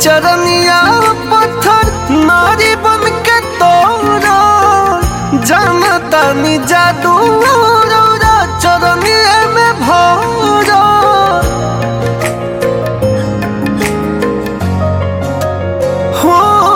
चरनिया पत्थर नारी बन के तोरा जानता नी जादू रौरा चरनिया में भोरा हो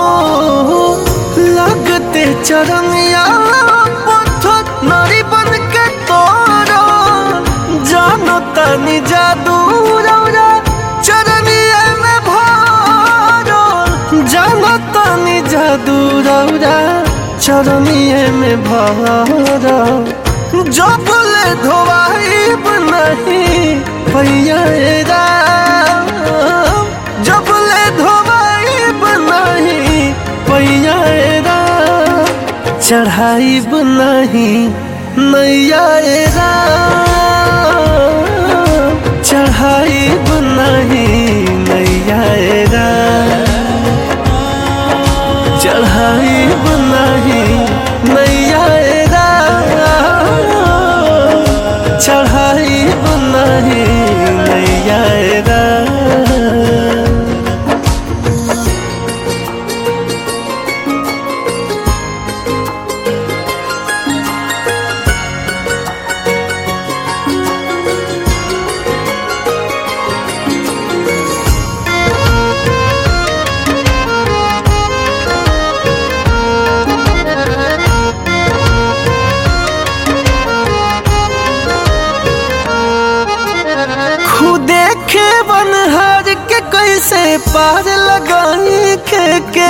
लगते चरनिया पत्थर नारी बन के तोरा जानता नी जादू रौरा चरनिया में भोरा जानता नी जादू रौरा चरनिया में भोरा जो बोले धोवाइब नहीं भैया राम जो बोले धोवाइब नहीं भैया राम चढ़ाइब नहीं नैया राम चढ़ाइब नहीं नैया राम चढ़ाइब नहीं नैया राम चढ़ाइब नहीं नैया राम खुदे के बनहार के कैसे पार लगाई के के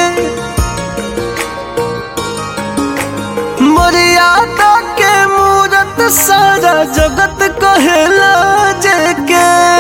मर्यादा के मूरत सारा जगत कहेला जेके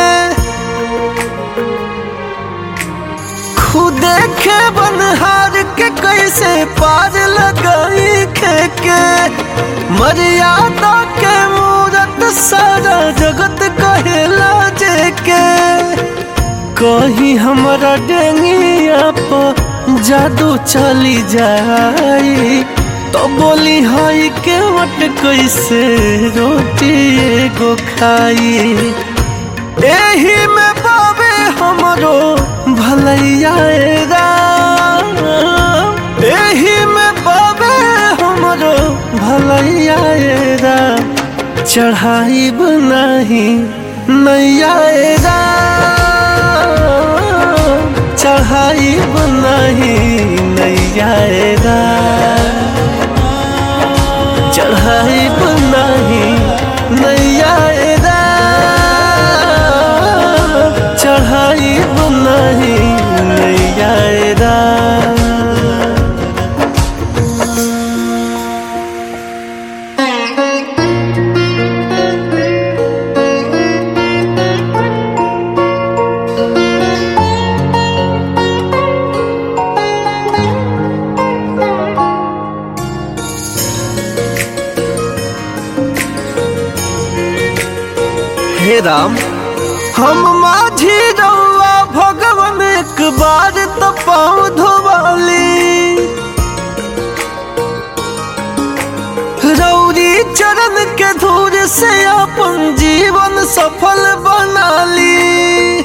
खुदे के बनहार के कैसे पार लगाई के के मर्यादा के मूरत सारा जगत कहेला जेके कहीं हमारा डेंगिया पर जादू चली जाई तो बोली हई के वट कैसे रोटी एगो खाई एही में बाबे हमरो भलैया राम एही में बाबे हमरो भलैया राम चढ़ाइब नहीं नैया राम चढ़ाइब नहीं नैया राम चढ़ाइब नहीं नैया राम चढ़ाइब नहीं नैया राम हे राम हम माझी रउआ भगवान एक बार तो पाँव धोवाली रौरी चरण के धूर से अपन जीवन सफल बनाली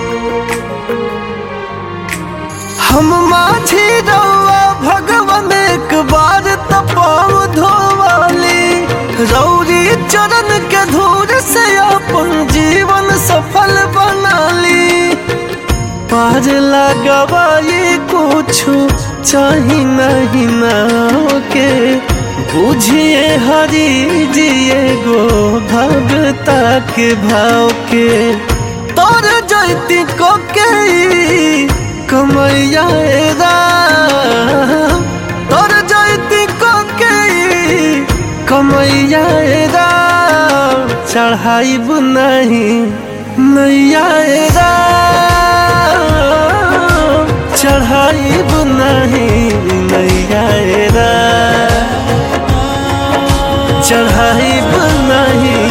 हम माझी रउआ भगवान एक बार तो पाँव धोवाली रौरी चरण के धूर से अपन जीवन सफल बनाली पार लगवाई कुछ चाही नहीं नाव के बुझिए हरी जिए गो भगता के भाव के तोर जैती को के कमैया राम तोर जैती को के कमैया राम चढ़ाइब नहीं नैया राम चढ़ाइब नहीं नैया राम चढ़ाइब नहीं